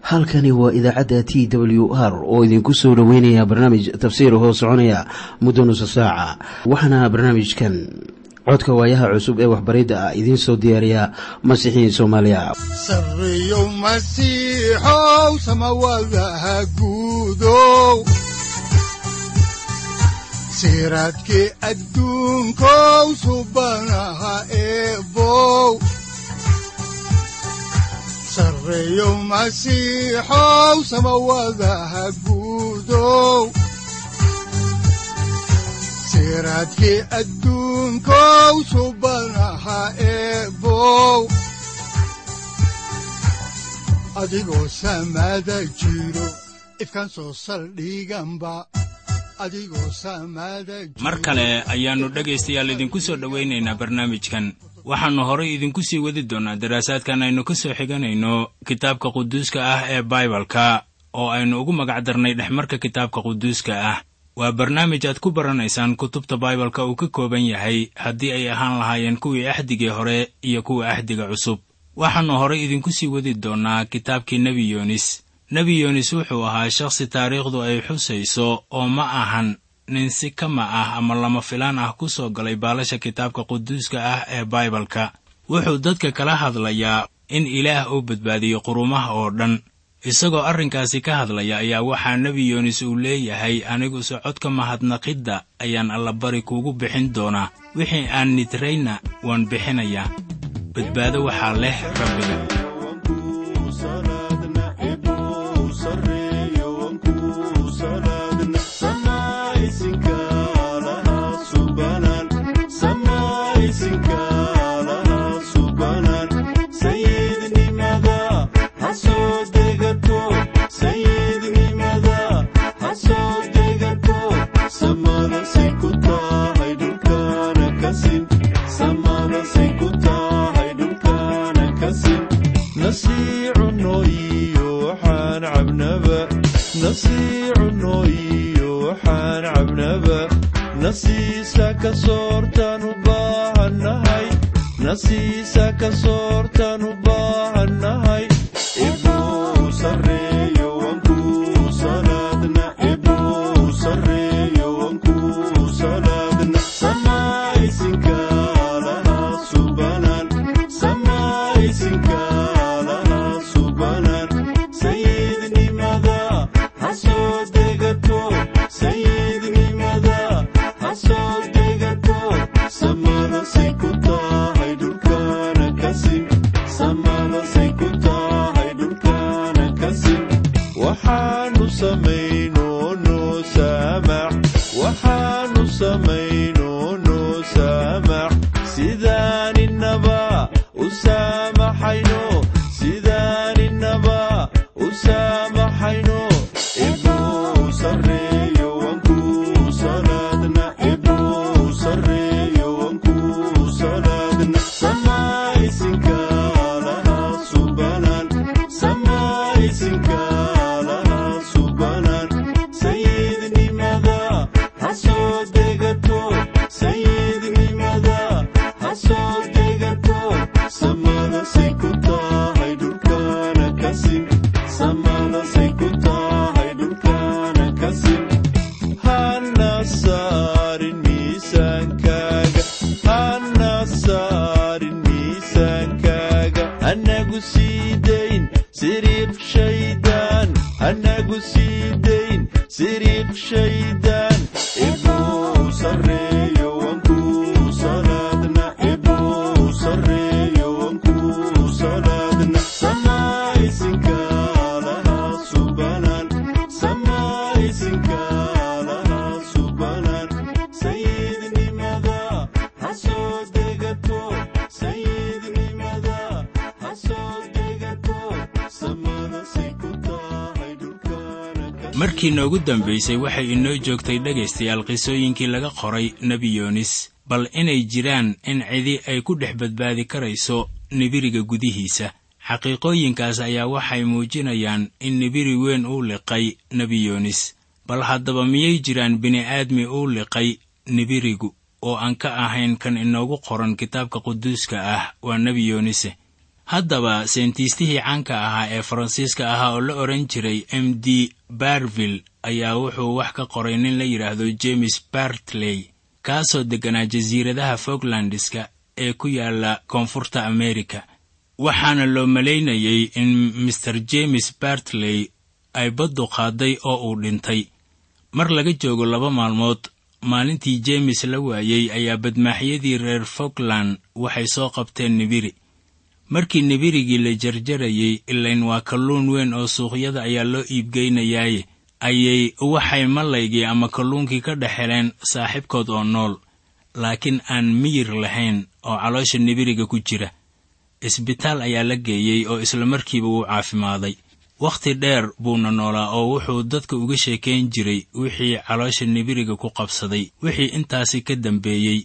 halkani waa idaacadda t w r oo idinku soo dhoweynaya barnaamij tafsiir hoo soconaya muddo nusa saaca waxaana barnaamijkan codka waayaha cusub ee waxbaridda ah idiin soo diyaariya masiixiin soomaaliya sareyow masiixow samawadaha guudow siraadkii adduunkow subanaha eebow sareyow masiixow samawadaha guudow siraadkii adduunkow subanaha eebow adigoo samada jiro ifkan soo saldhiganba mar kale ayaannu dhegaystayaal idinku soo dhowaynaynaa barnaamijkan waxaannu horay idinku sii wadi doonnaa daraasaadkan aynu ka soo xiganayno kitaabka quduuska ah ee baibalka oo aynu ugu magac darnay dhexmarka kitaabka quduuska ah waa barnaamij aad ku baranaysaan kutubta baibalka uu ka kooban yahay haddii ay ahaan lahaayeen kuwii axdigii hore iyo kuwa axdiga cusub waxaannu horay idinku sii wadi doonnaa kitaabkii nebi yoonis nebi yoonis wuxuu ahaa shakhsi taariikhdu ay xusayso oo ma ahan nin si kama ah ama lama filaan ah ku soo galay baalasha kitaabka quduuska ah ee baibalka wuxuu dadka kala hadlayaa in ilaah uu badbaadiyo qurumaha oo dhan isagoo arrinkaasi ka hadlaya ayaa waxaa nebi yoonis uu leeyahay anigu socodka mahadnaqidda ayaan allabari kuugu bixin doonaa wixii aan nidrayna waan bixinayaa badbaado waxaa leh rabbiga markii noogu dambaysay waxay inoo joogtay dhegaystayaal qisooyinkii laga qoray nebi yoonis bal inay jiraan in cidi ay ku dhex badbaadi karayso nibiriga gudihiisa xaqiiqooyinkaas ayaa waxay muujinayaan in nibiri weyn uu liqay nebi yoonis bal haddaba miyay jiraan bini'aadmi uu liqay nibirigu oo aan ka ahayn kan inoogu qoran kitaabka quduuska ah waa nebi yoonise haddaba seentiistihii caanka ahaa ee faransiiska ahaa oo la odhan jiray m d barville ayaa wuxuu wax ka qoray nin la yidhaahdo james bartley kaasoo degganaa jasiiradaha foglandiska ee ku yaalla koonfurta amerika waxaana loo malaynayay in master james bartley ay baddu qaaday oo uu dhintay mar laga joogo laba maalmood maalintii jeemis la waayey ayaa badmaaxyadii reer fogland waxay soo qabteen nibiri markii nibirigii la jarjarayey ilayn waa kalluun weyn oo suuqyada ayaa loo iibgeynayaaye ayay waxay mallaygii ama kalluunkii ka dhex heleen saaxiibkood oo nool laakiin aan miyir lahayn oo caloosha nibiriga ku jira isbitaal ayaa la geeyey oo isla markiiba wuu caafimaaday wakhti dheer buuna noolaa oo wuxuu dadka uga sheekayn jiray wixii caloosha nibiriga ku qabsaday wixii intaasi ka dambeeyey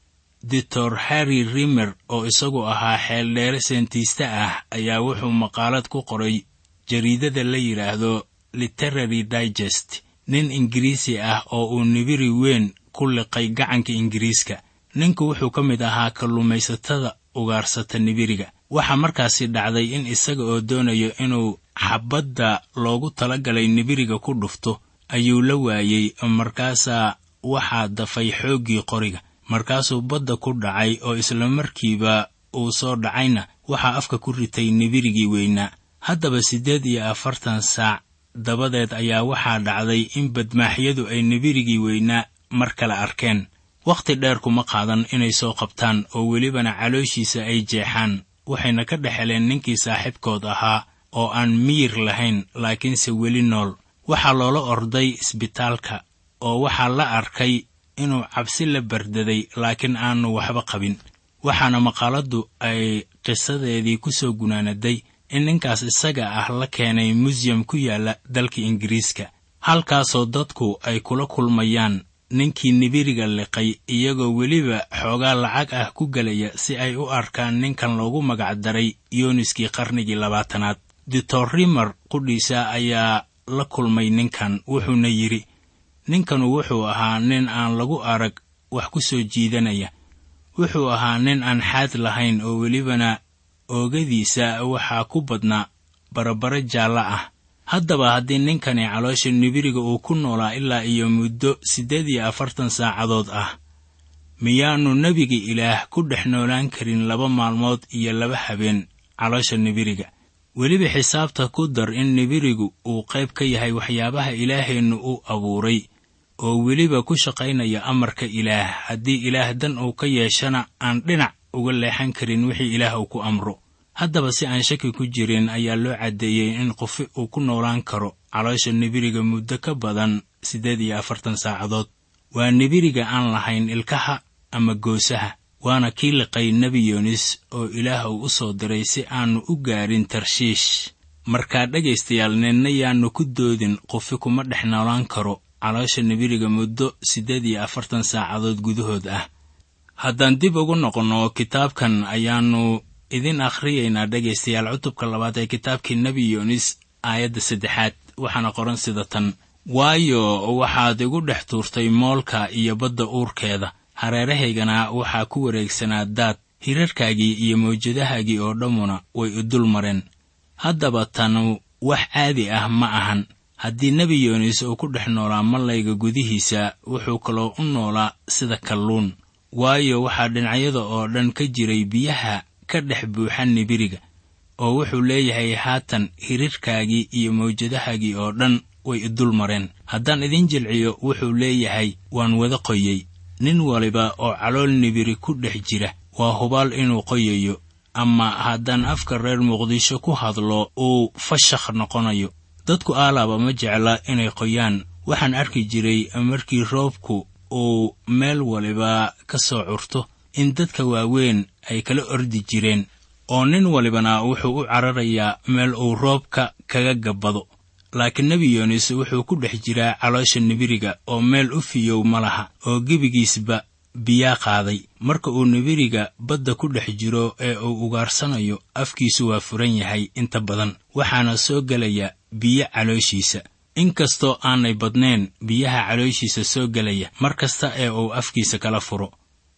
doctor harry rimer oo isagu ahaa xeeldheere seentiiste ah ayaa wuxuu maqaalad ku qoray jariidada la yidhaahdo literary digest nin ingiriisi ah oo uu nibiri weyn ku liqay gacanka ingiriiska ninku wuxuu ka mid ahaa kalluumaysatada ugaarsata nibiriga waxaa markaasi dhacday in isaga oo doonayo inuu xabbadda loogu talagalay nibiriga ku dhufto ayuu la waayey markaasaa waxaa dafay xooggii qoriga markaasuu badda ku dhacay oo isla markiiba uu soo dhacayna waxaa afka ku ritay nibirigii weynaa haddaba siddeed iyo afartan saac dabadeed ayaa waxaa dhacday in badmaaxyadu ay nibirigii weynaa mar kale arkeen wakhti dheer kuma qaadan inay soo qabtaan oo welibana calooshiisa ay jeexaan waxayna ka dhex heleen ninkii saaxiibkood ahaa oo aan miyir lahayn laakiinse weli nool waxaa loola orday isbitaalka oo waxaa la arkay inuu cabsi la bardaday laakiin aanu waxba qabin waxaana maqaaladdu ay qisadeedii ku soo gunaanaday in ninkaas isaga ah la keenay museum ku yaalla dalka ingiriiska halkaasoo dadku ay kula kulmayaan ninkii nibiriga liqay iyagoo weliba xoogaa lacag ah ku gelaya si ay u arkaan ninkan loogu magac daray yooniskii qarnigii labaatanaad doctor rimer qudhiisa ayaa la kulmay ninkan wuxuuna yidhi ninkanu wuxuu ahaa nin aan lagu arag wax ku soo jiidanaya wuxuu ahaa nin aan xaad lahayn oo welibana oogadiisa waxaa ku badnaa barabaro jaallo ah haddaba haddii ninkani caloosha nibiriga uu ku noolaa ilaa iyo muddo siddeed iyo afartan saacadood ah miyaannu nebiga ilaah ku dhex noolaan karin laba maalmood iyo laba habeen caloosha nibiriga weliba xisaabta ku dar in nibirigu uu qayb ka yahay waxyaabaha ilaaheennu uu abuuray oo weliba ku shaqaynaya amarka ilaah haddii ilaah dan uu ka yeeshana aan dhinac uga leexan karin wixii ilaah uu ku amro haddaba si aan shaki ku jirin ayaa loo caddeeyey in qofi uu ku noolaan karo caloosha nibiriga muddo ka badan siddeed iyo afartan saacadood waa nibiriga aan lahayn ilkaha ama goosaha waana kii liqay nebi yoonis oo ilaah uu u soo diray si aannu u gaarin tarshiish markaa dhegaystayaal ninna yaannu ku doodin qofi kuma dhex noolaan karo caloosha nibiriga muddo siddeed iyo afartan saacadood gudahood ah haddaan dib ugu noqonno kitaabkan ayaannu idin akhriyaynaa dhegaystayaal cutubka labaad ee kitaabkii nebi yoonis aayadda saddexaad waxaana qoran sida tan waayo waxaad igu dhex tuurtay moolka iyo badda uurkeeda hareerahaygana waxaa ku wareegsanaa daad hirarkaagii iyo mawjadahaagii oo dhammuna way u dul mareen haddaba tanu wax caadi ah ma ahan haddii nebi yoonis uu ku dhex noolaa mallayga gudihiisa wuxuu kaloo u noolaa sida kalluun waayo waxaa dhinacyada oo dhan ka jiray biyaha ka dhex buuxa nibiriga oo wuxuu leeyahay haatan hirirkaagii iyo mawjadahaagii oo dhan way idul mareen haddaan idin jilciyo wuxuu leeyahay waan wada qoyey nin waliba oo calool nibiri ku dhex jira waa hubaal inuu qoyayo ama haddaan afka reer muqdisho ku hadlo uu fashakh noqonayo dadku aalaaba ma jecla inay qoyaan waxaan arki jiray markii roobku uu meel waliba ka soo curto in dadka waaweyn ay kala ordi jireen oo nin walibana wuxuu u cararayaa meel uu roobka kaga gabbado laakiin nebi yoonis wuxuu ku dhex jiraa caloosha nibiriga oo meel u fiyow ma laha oo gebigiisba biyaa qaaday marka uu nibiriga badda ku dhex jiro ee uu ugaarsanayo afkiisu waa furan yahay inta badan waxaana soo gelaya biyo calooshiisa inkastoo aanay badnayn biyaha calooshiisa soo gelaya mar kasta ee uu afkiisa kala furo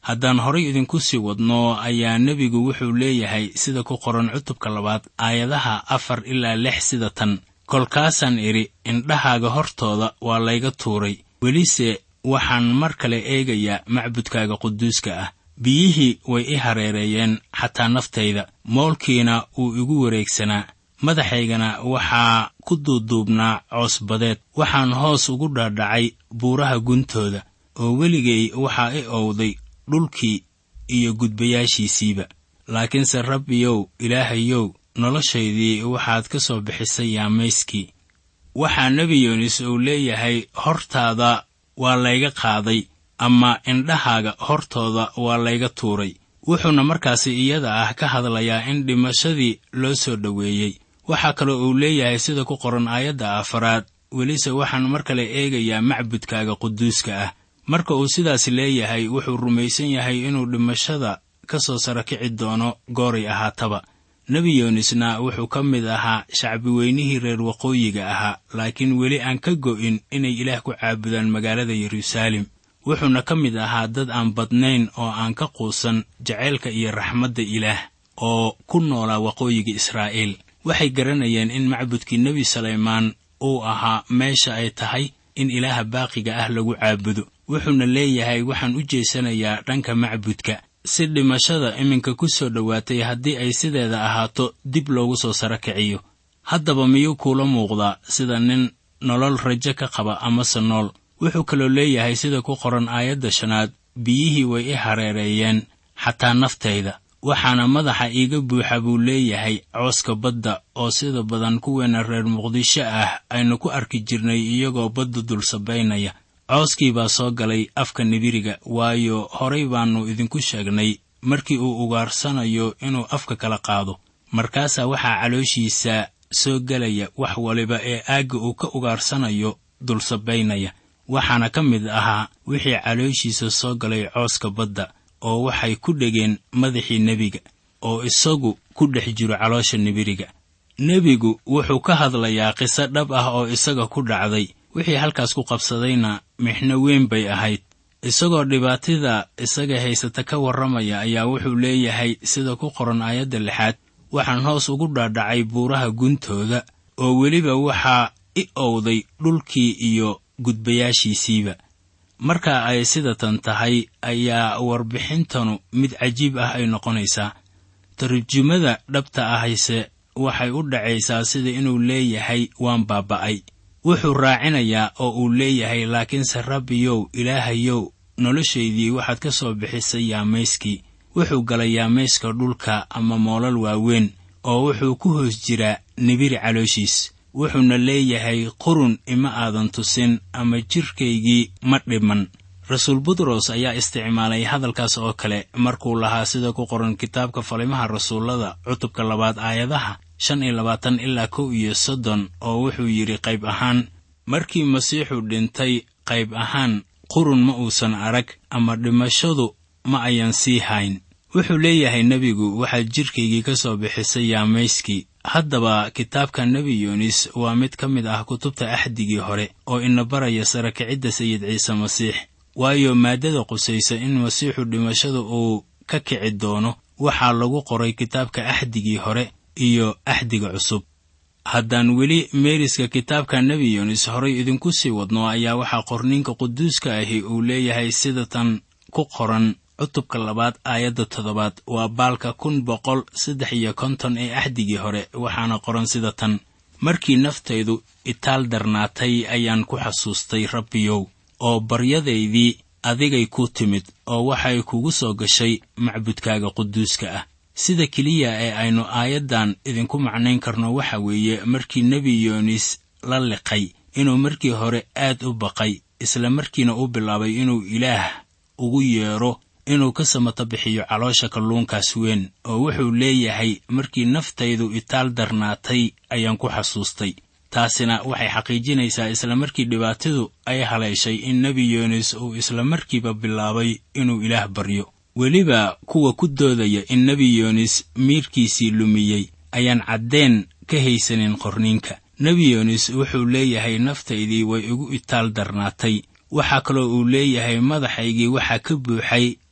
haddaan horay idinku sii wadno ayaa nebigu wuxuu leeyahay sida ku qoran cutubka labaad aayadaha afar ilaa lix sida tan kolkaasaan idhi indhahaaga hortooda waa layga tuuray welise waxaan mar kale eegayaa macbudkaaga quduuska ah biyihii way i hareereeyeen xataa naftayda moolkiina wuu igu wareegsanaa madaxaygana waxaa ku duuduubnaa coosbadeed waxaan hoos ugu dhaadhacay buuraha guntooda oo weligay waxaa i owday dhulkii iyo gudbayaashiisiiba laakiinse rabbiyow ilaahayow noloshaydii waxaad ka soo bixisay yaamayskii waxaa nebi yuunis uu leeyahay hortaada waa layga qaaday ama indhahaaga hortooda waa layga tuuray wuxuuna markaasi iyada ah ka hadlayaa in dhimashadii loo soo dhoweeyey waxaa kaloo uu leeyahay sida ku qoran aayadda afaraad welise waxaan mar kale eegayaa macbudkaaga quduuska ah marka uu sidaas leeyahay wuxuu rumaysan yahay inuu dhimashada ka soo sara kici doono gooray ahaataba nebi yuunisna wuxuu ka mid ahaa shacbi weynihii reer waqooyiga ahaa laakiin weli aan ka go'in inay ilaah ku caabudaan magaalada yeruusaalem wuxuuna ka mid ahaa dad aan badnayn oo aan ka quusan jacaylka iyo raxmadda ilaah oo ku noolaa waqooyiga israa'iil waxay garanayeen in macbudkii nebi salaymaan uu ahaa meesha ay tahay in ilaaha baaqiga ah lagu caabudo wuxuuna leeyahay waxaan u jeesanayaa dhanka macbudka si dhimashada iminka ku soo dhowaatay haddii ay sideeda ahaato dib loogu soo saro kiciyo haddaba miyuu kuula muuqdaa sida nin nolol rajo ka qaba amase nool wuxuu kaloo leeyahay sida ku qoran aayadda shanaad biyihii way i hareereeyeen xataa naftayda waxaana madaxa iiga buuxa buu leeyahay cooska badda oo sida badan kuweena reer muqdisho ah aynu ku arki jirnay iyagoo badda dul sabaynaya cooskii baa soo galay afka nibiriga waayo horay baannu idinku sheegnay markii uu ugaarsanayo inuu afka kala qaado markaasaa waxaa calooshiisa soo gelaya wax waliba ee aagga uu ka ugaarsanayo dul sabaynaya waxaana ka mid ahaa wixii calooshiisa soo galay cooska badda oo waxay ku dhegeen madaxii nebiga oo isagu ku dhex jiro caloosha nibiriga nebigu wuxuu ka hadlayaa qiso dhab ah oo isaga ku dhacday wixii halkaas ku qabsadayna mixno weyn bay ahayd isagoo dhibaatida isaga haysata ka warramaya ayaa wuxuu leeyahay sida ku qoran aayadda lixaad waxaan hoos ugu dhaadhacay buuraha guntooda oo weliba waxaa i owday dhulkii iyo gudbayaashiisiiba marka ay sidatan tahay ayaa warbixintanu mid cajiib ah ay noqonaysaa tarjumada dhabta ahayse waxay u dhacaysaa sida inuu leeyahay waan baaba'ay wuxuu raacinayaa oo uu leeyahay laakiinse rabbiyow ilaahayow noloshaydii waxaad ka soo bixisay yaamayskii wuxuu galay yaamayska dhulka ama moolal waaweyn oo wuxuu ku hoos jiraa nibiri calooshiis wuxuuna leeyahay qurun ima aadan tusin ama jidhkaygii ma dhiman rasuul butros ayaa isticmaalay hadalkaas oo kale markuu lahaa sida ku qoran kitaabka falimaha rasuullada cutubka labaad aayadaha shan iyo labaatan ilaa kow iyo soddon oo wuxuu yidhi qayb ahaan markii masiixu dhintay qayb ahaan qurun ma uusan arag ama dhimashadu ma ayan sii hayn wuxuu leeyahay nebigu waxaad jidhkaygii ka soo bixisay yaamayskii haddaba kitaabka nebi yuunis waa mid ka mid ah kutubta axdigii hore oo ina baraya sara kicidda sayid ciise masiix waayo maaddada qusaysa in masiixu dhimashada uu ka kici doono waxaa lagu qoray kitaabka axdigii hore iyo axdiga cusub haddaan weli meeriska kitaabka nebi yuunis horay idinku sii wadno ayaa waxaa qorniinka quduuska ahi uu leeyahay sida tan ku qoran cutubka labaad aayadda toddobaad waa baalka kun boqol saddex iyo konton ee axdigii hore waxaana qoran sida tan markii naftaydu itaal darnaatay ayaan ku xasuustay rabbiyow oo baryadaydii adigay ku timid oo waxay kugu soo gashay macbudkaaga quduuska ah sida keliya ee aynu aayaddan idinku macnayn karno waxa weeye markii nebi yoonis la liqay inuu markii hore aad u baqay isla markiina u bilaabay inuu ilaah ugu yeedho inuu ka samato bixiyo caloosha kalluunkaas weyn oo wuxuu leeyahay markii naftaydu itaal darnaatay ayaan ku xasuustay taasina waxay xaqiijinaysaa isla markii dhibaatadu ay haleeshay in nebi yoonis uu isla markiiba bilaabay inuu ilaah baryo weliba kuwa ku doodaya in nebi yoonis miirkiisii lumiyey ayaan caddeen ka haysanin qorniinka nebi yoonis wuxuu leeyahay naftaydii way igu itaal darnaatay waxaa kaloo uu leeyahay madaxaygii waxaa ka buuxay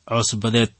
coosbadeed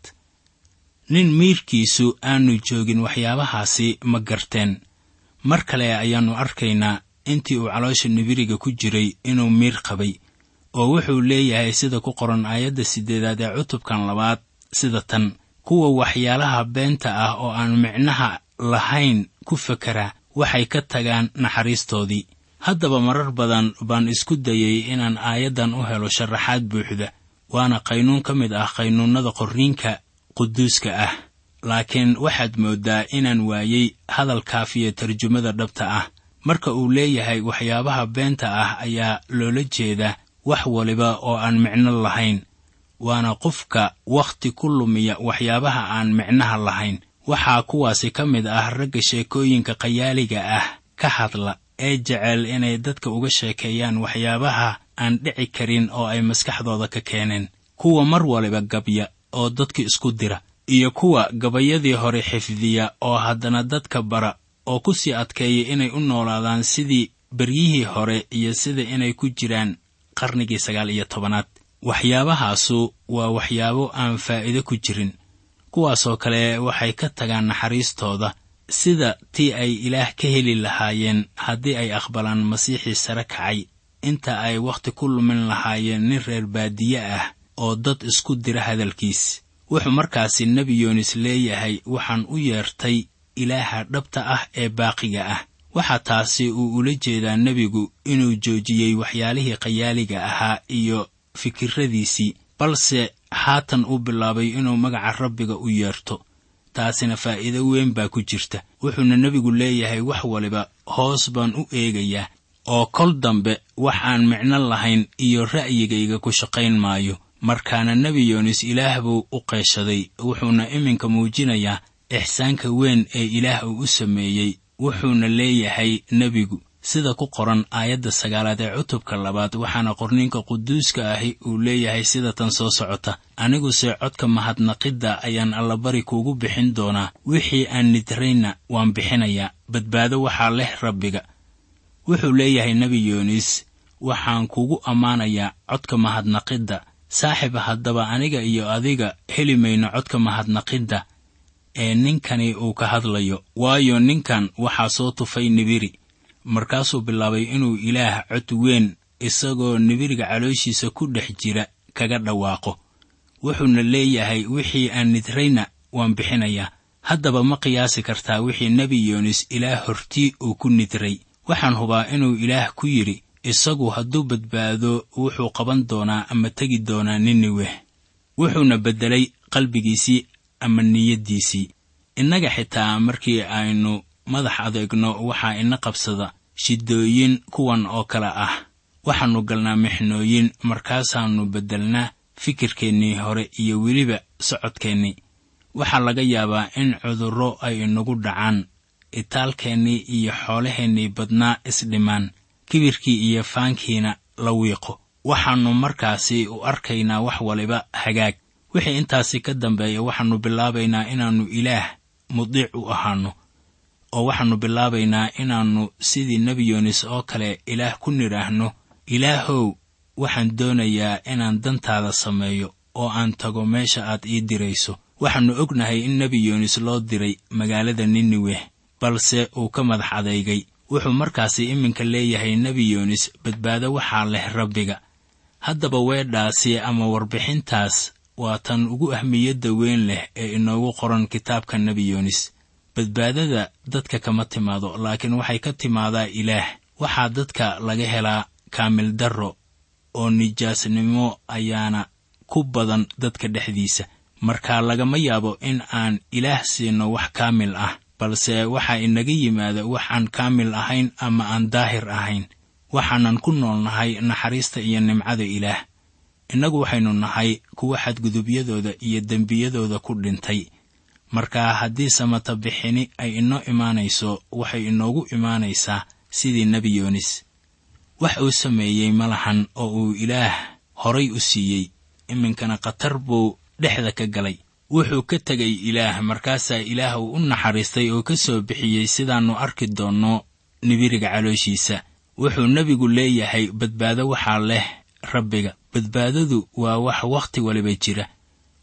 nin miirkiisu aanu joogin waxyaabahaasi ma garteen mar kale ayaannu arkaynaa intii uu caloosha nibiriga ku jiray inuu miir qabay oo wuxuu leeyahay sida ku qoran aayadda siddeedaad ee cutubkan labaad sida tan kuwa waxyaalaha beenta ah oo aan micnaha lahayn ku fakera waxay ka tagaan naxariistoodii haddaba marar badan baan isku dayey inaan aayaddan u helo sharaxaad buuxda waana qaynuun ka mid ah qaynuunnada qorniinka quduuska ah laakiin waxaad mooddaa inaan waayey hadalkaafiyo tarjumada dhabta ah marka uu leeyahay waxyaabaha beenta ah ayaa loola jeedaa wax waliba oo aan micno lahayn waana qofka wakhti ku lumiya waxyaabaha aan micnaha lahayn waxaa kuwaasi ka mid ah ragga sheekooyinka qayaaliga ah ka hadla ee jecel inay dadka uga sheekeeyaan waxyaabaha aan dhici karin oo ay maskaxdooda ka keeneen kuwa mar waliba gabya oo dadka isku dira iyo kuwa gabayadii hore xifdiya oo haddana dadka bara oo ku sii adkeeya inay u noolaadaan sidii beryihii hore iyo sida inay ku jiraan qarnigii sagaal iyo tobanaad waxyaabahaasu waa waxyaabo aan faa'iido ku jirin kuwaasoo kale waxay ka tagaan naxariistooda sida tii ay ilaah ka heli lahaayeen haddii ay aqbalaan masiixii sare kacay inta ay wakhti ku lumin lahaayeen nin reer baadiye ah oo dad isku dira hadalkiis wuxuu markaasi nebi yoonis leeyahay waxaan u yeertay ilaaha dhabta ah ee baaqiga ah waxaa taasi uu ula jeedaa nebigu inuu joojiyey waxyaalihii qayaaliga ahaa iyo fikirradiisii balse haatan uu bilaabay inuu magaca rabbiga u yeerto taasina faa'iido weyn baa ku jirta wuxuuna nebigu leeyahay wax waliba hoos baan u eegayaa oo kol dambe wax aan micno lahayn iyo ra'yigayga ku shaqayn maayo markaana nebi yoonis ilaah buu u qeeshaday wuxuuna iminka muujinayaa ixsaanka weyn ee ilaah uu u sameeyey wuxuuna leeyahay nebigu sida ku qoran aayadda sagaalaad ee cutubka labaad waxaana qorniinka quduuska ahi uu leeyahay sida tan soo socota aniguse codka mahadnaqidda ayaan allabari kuugu bixin doonaa wixii aan nidrayna waan bixinayaa badbaado waxaa leh rabbiga wuxuu leeyahay nebi yoonis waxaan kugu ammaanayaa codka mahadnaqidda saaxiib haddaba aniga iyo adiga heli mayno codka mahadnaqidda ee ninkani uu ka hadlayo waayo ninkan waxaa soo tufay nibiri markaasuu bilaabay inuu ilaah cod weyn isagoo nibiriga calooshiisa ku dhex jira kaga dhawaaqo wuxuuna leeyahay wixii aan nidrayna waan bixinayaa haddaba ma qiyaasi kartaa wixii nebi yoonis ilaah hortii uu ku nidray waxaan hubaa inuu ilaah ku yidhi isagu hadduu badbaado wuxuu qaban doonaa ama tegi doonaa niniweh wuxuuna beddelay qalbigiisii ama niyaddiisii innaga xitaa markii aynu madax adeegno waxaa ina qabsada shidooyin kuwan oo kale ah waxaannu galnaa mixnooyin markaasaannu beddelnaa fikirkeennii hore iyo weliba socodkeennii waxaa laga yaabaa in cudurro ay inagu dhacaan itaalkeennii iyo xoolaheennii badnaa isdhimaan kibirkii iyo faankiina la wiiqo waxaannu markaasi u arkaynaa wax waliba hagaag wixii intaasi ka dambeeya waxaannu bilaabaynaa inaannu ilaah mudiic u ahaanno oo waxaannu bilaabaynaa inaannu sidii nebi yoonis oo kale ilaah ku nidhaahno ilaahow waxaan doonayaa inaan dantaada sameeyo oo aan tago meesha aad ii dirayso waxaannu ognahay in nebi yoonis loo diray magaalada niniweh balse uu ka madax adeygay wuxuu markaasi iminka leeyahay nebi yoonis badbaado waxaa leh rabbiga haddaba weedhaasi ama warbixintaas waa tan ugu ahmiyadda weyn leh ee inoogu qoran kitaabka nebi yoonis badbaadada dadka kama timaado laakiin waxay ka timaadaa ilaah waxaa dadka laga helaa kaamil darro oo nijaasnimo ayaana ku badan dadka dhexdiisa marka lagama yaabo in aan ilaah siino wax kaamil ah balse waxaa inaga yimaada wax aan kaamil ahayn ama aan daahir ahayn waxaanan ku noolnahay naxariista iyo nimcada ilaah innagu waxaynu nahay kuwa xadgudubyadooda iyo dembiyadooda ku dhintay marka haddii samata bixini ay inoo imaanayso waxay inoogu imaanaysaa sidii nebi yoonis wax uu sameeyey ma lahan oo uu ilaah horay u siiyey iminkana khatar buu dhexda ka galay wuxuu ka tegay ilaah markaasaa ilaah uu u naxariistay oo ka soo bixiyey sidaannu arki doonno nibiriga calooshiisa wuxuu nebigu leeyahay badbaado waxaa leh rabbiga badbaadadu waa wax wakhti waliba jira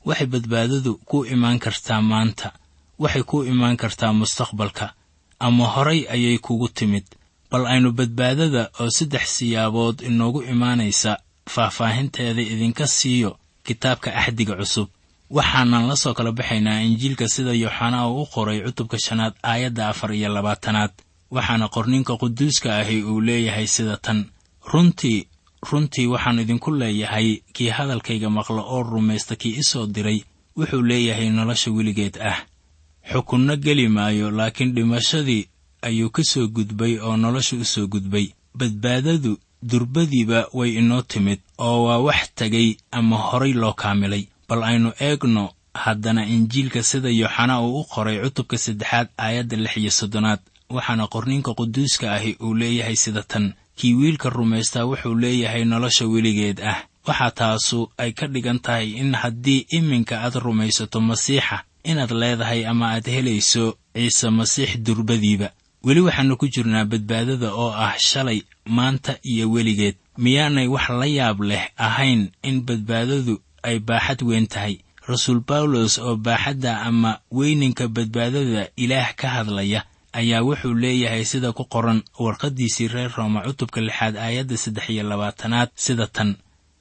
waxay badbaadadu ku imaan kartaa maanta waxay ku imaan kartaa mustaqbalka ama horay ayay kugu timid bal aynu badbaadada oo saddex siyaabood inoogu imaanaysa faahfaahinteeda idinka siiyo kitaabka axdiga cusub waxaanan la soo kala baxaynaa injiilka sida yooxanaa uu u qoray cutubka shanaad aayadda afar iyo labaatanaad waxaana qorninka quduuska ahi uu leeyahay sida tan runtii runtii waxaan idinku leeyahay kii hadalkayga maqla oo rumaysta kii i soo diray wuxuu leeyahay nolosha weligeed ah xukunno geli maayo laakiin dhimashadii ayuu ka soo gudbay oo nolosha u soo gudbay badbaadadu durbadiiba way inoo timid oo waa wax tegay ama horay loo kaamilay bal aynu eegno haddana injiilka sida yooxana uu u qoray cutubka saddexaad aayadda lix iyo soddonaad waxaana qorninka quduuska ahi uu leeyahay sida tan kii wiilka rumaystaa wuxuu leeyahay nolosha weligeed ah waxaa taasu ay ka dhigan tahay in haddii iminka aad rumaysato masiixa inaad leedahay ama aad helayso ciise masiix durbadiiba weli waxaannu ku jirnaa badbaadada oo ah shalay maanta iyo weligeed miyaanay wax la yaab leh ahayn in badbaadadu ay baaxad weyn tahay rasuul bawlos oo baaxadda ama weyninka badbaadada ilaah ka hadlaya ayaa wuxuu leeyahay sida ku qoran warqaddiisii reer rooma cutubka lixaad aayadda saddex iyo labaatanaad sida tan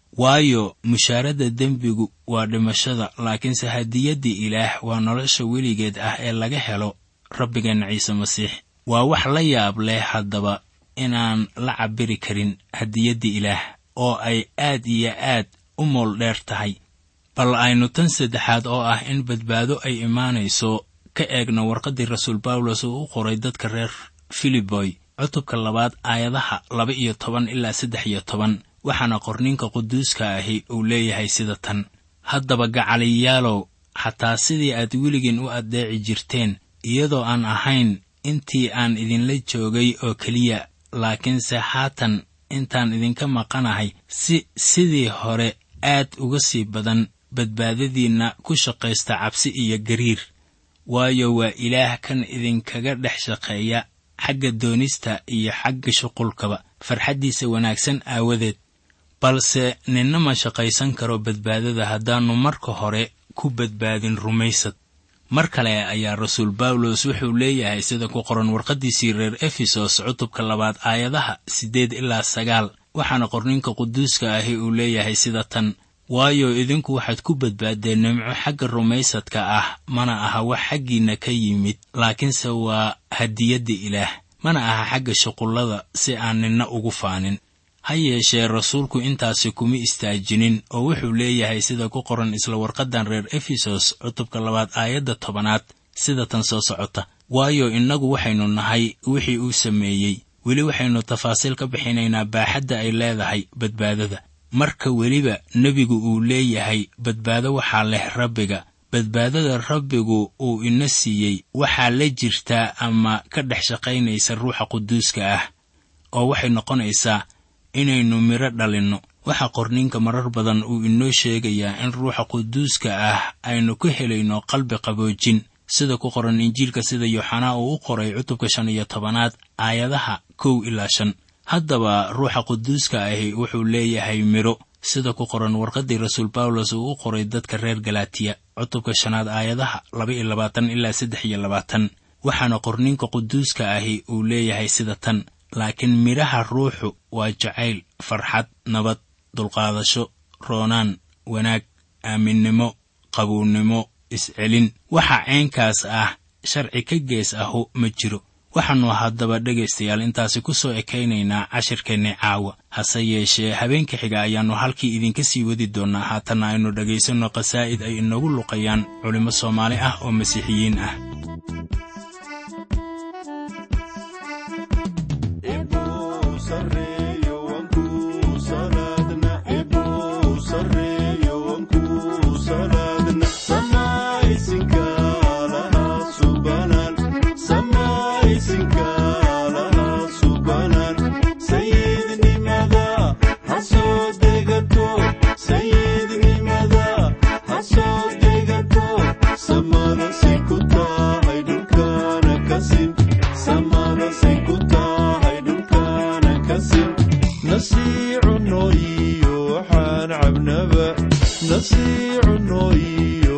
waayo mushaaradda dembigu waa dhimashada laakiinse hadiyaddii ilaah waa nolosha weligeed ah ee laga helo rabbigeenna ciise masiix waa wax la yaab leh haddaba inaan la cabbiri karin hadiyaddii ilaah oo ay aad iyo aad u mool dheer tahay bal aynu tan saddexaad oo ah in badbaado ay imaanayso ka eegno warqaddii rasuul bawlos uu u qoray dadka reer filiboy cutubka labaad aayadaha laba iyo toban ilaa saddex iyo toban waxaana qorninka quduuska ahi uu leeyahay sida tan haddaba gacaliyaalow xataa sidii aad weligiin u addeeci jirteen iyadoo aan ahayn intii aan idinla joogay oo keliya laakiinse haatan intaan idinka maqanahay si sidii hore aad uga sii badan badbaadadiinna ku shaqaysta cabsi iyo gariir waayo waa ilaah kan idinkaga dhex shaqeeya xagga doonista iyo xagga shuqulkaba farxaddiisa wanaagsan aawadeed balse ninna ma shaqaysan karo badbaadada haddaannu marka hore ku badbaadin rumaysad mar kale ayaa rasuul bawlos wuxuu leeyahay sida ku qoran warqaddiisii reer efesos cutubka labaad aayadaha siddeed ilaa sagaal waxaana qorninka quduuska ahi uu leeyahay sida tan waayo idinku waxaad ku badbaaddeen nimco xagga rumaysadka ah mana aha wax xaggiinna ka yimid laakiinse waa hadiyadda ilaah mana aha xagga shuqullada si aan ninna ugu faanin ha yeeshee rasuulku intaasi kuma istaajinin oo wuxuu leeyahay sida ku qoran isla warqaddan reer efesos cutubka labaad aayadda tobanaad sida tan soo socota waayo innagu waxaynu nahay wixii uu sameeyey weli waxaynu tafaasiil ka bixinaynaa baaxadda ay leedahay badbaadada marka weliba nebigu uu leeyahay badbaado waxaa leh rabbiga badbaadada rabbigu uu ina siiyey waxaa la jirtaa ama ka dhex shaqaynaysa ruuxa quduuska ah oo waxay noqonaysaa inaynu midho dhalinno waxaa qorninka marar badan uu inoo sheegayaa in ruuxa quduuska ah aynu ka helayno qalbi qaboojin sida ku qoran injiilka sida yooxanaa uu u qoray cutubka shan iyo tobanaad aayadaha kow ilaa shan haddaba ruuxa quduuska ahi wuxuu leeyahay midho sida ku qoran warqaddii rasuul bawlos uu u qoray dadka reer galatiya cutubka shanaad aayadaha laba iyo labaatan ilaa saddex iyo labaatan waxaana qorninka quduuska ahi uu leeyahay sida tan laakiin midhaha ruuxu waa jacayl farxad nabad dulqaadasho roonaan wanaag aaminnimo qabuwnimo iscelin waxa ceenkaas ah sharci ka gees ahu ma jiro waxaannu haddaba dhegaystayaal intaasi ku soo ekaynaynaa cashirkeenni caawa hase yeeshee habeenka xiga ayaannu halkii idinka sii wadi doonnaa haatanna aynu dhegaysanno qasaa'id ay inagu luqayaan culimmo soomaali ah oo masiixiyiin ah nasiicu nooyiyo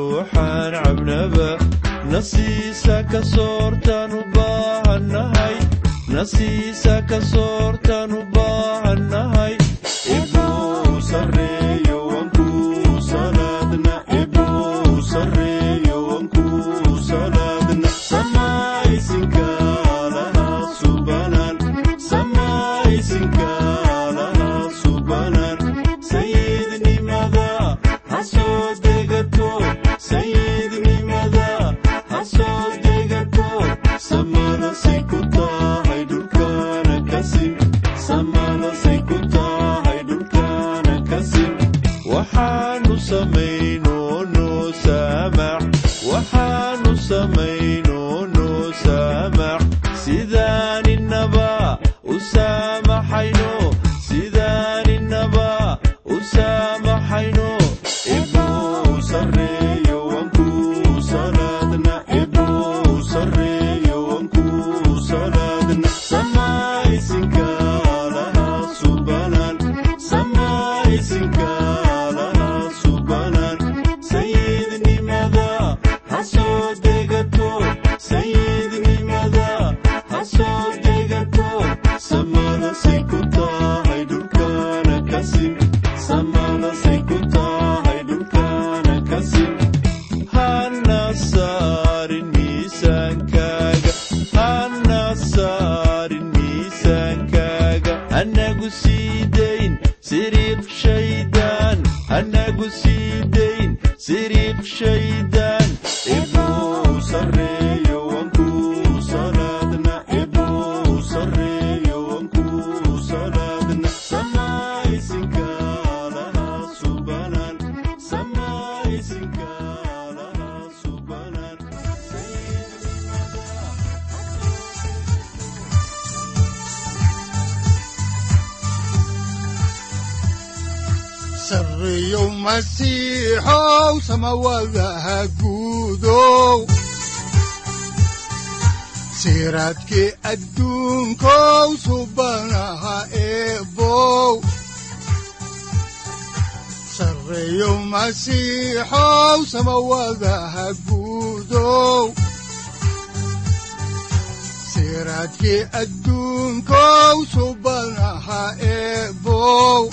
nasiisa ka soortaan u baahannahay nasiisa ka soortaan u baahannahay ibuu sarreeyo wankuu salaadna ibuu sarreeyo wankuu salaadna samaysinka lahaa subanan samaysinka lahaa subanan sayidnimada ha soo degato sayidnimada ha soo degato samadasay ku tahay dhulkana kasim samadasay ku tahay dhulkana kasim waxaanu samayno noo saamax waxaanu samayno noo saamax sidaaninaba u saamaxayno sidaaninaba u saamaxayno ibuu sarreeyo wankuu salaadna ibuu sarreeyo wankuu salaadna samaysinka lahaa subanan samaysinka lahaa subanan sayidnimada ha soo degato sayidnimada ha soo degato samadasay ku tahay dhulkana kasim samadasay ku tahay dhulkana kasim hana saarin miisaankaaga hana saarin miisaankaaga hanagu sii dayn siriiq shaydaan hanagu sii dayn siriiq shaydaan ibuu sarreeyo wankuu salaadna ibuu sarreeyo wankuu salaadna samaysinka lahaa subanan samaysinka lahaa subanan sarreeyow masiixow samawadaha guudow siraadkii adduunkow subanaha eebow sarreeyow masiixow samawadaha guudow siraadkii adduunkow subanaha eebow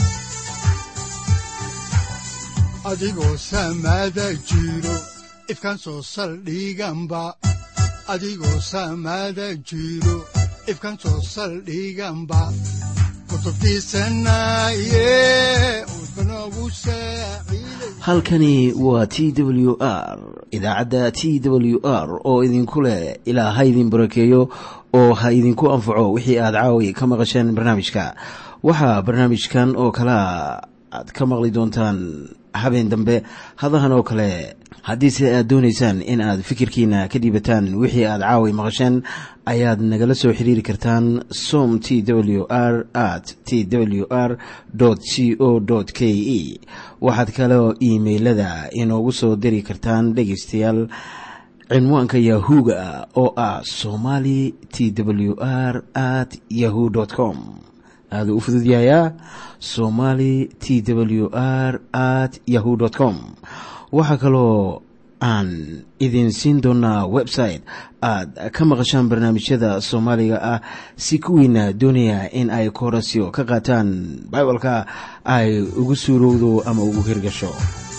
adigoo samaada jiro ifkan soo saldhiganba adigoo samaada jiro ifkan soo saldhiganba kutubtiisanaye udbanogu saaciiday halkani waa t w r idaacadda t w r oo idinku leh ilaa ha idin barakeeyo oo ha idinku anfaco wixii aad caawi ka maqasheen barnaamijka waxaa barnaamijkan oo kalaa aad ka maqli doontaan habeen dambe hadahan oo kale haddiise aad doonaysaan in aad fikirkiina ka dhiibataan wixii aad caawi maqasheen ayaad nagala soo xiriiri kartaan som t w r at t w r c o k e waxaad kaloo iimailada inoogu soo diri kartaan dhegaystayaal cinwaanka yahu-ga oo ah somali t w r at yahu com aada u fududyahayaa somali t w r at yahu com waxaa kaloo aan idin siin doonaa website aad ka maqashaan barnaamijyada soomaaliga ah si kuwiina doonaya in ay koorasyo ka qaataan bibalka ay ugu suurowdo ama ugu hirgasho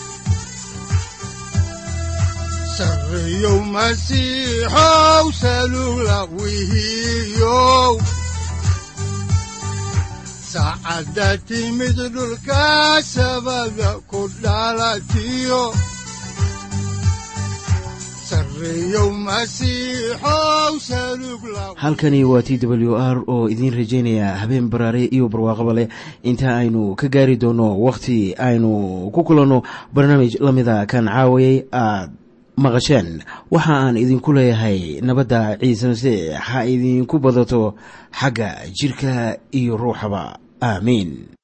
sarreeyow masiixow salugla wihiyow saacadda timid dhulka sabada ku dhalatiyo sarreeyow masiixow salugla halkani waa t w r oo idiin rajaynaya habeen baraare iyo barwaaqaba leh inta aynu ka gaari doono wakhti aynu ku kulanno barnaamij la mida kan caawayay aad maqasheen waxa aan idinku leeyahay nabadda ciise masiix ha idinku badato xagga jidhka iyo ruuxaba aamiin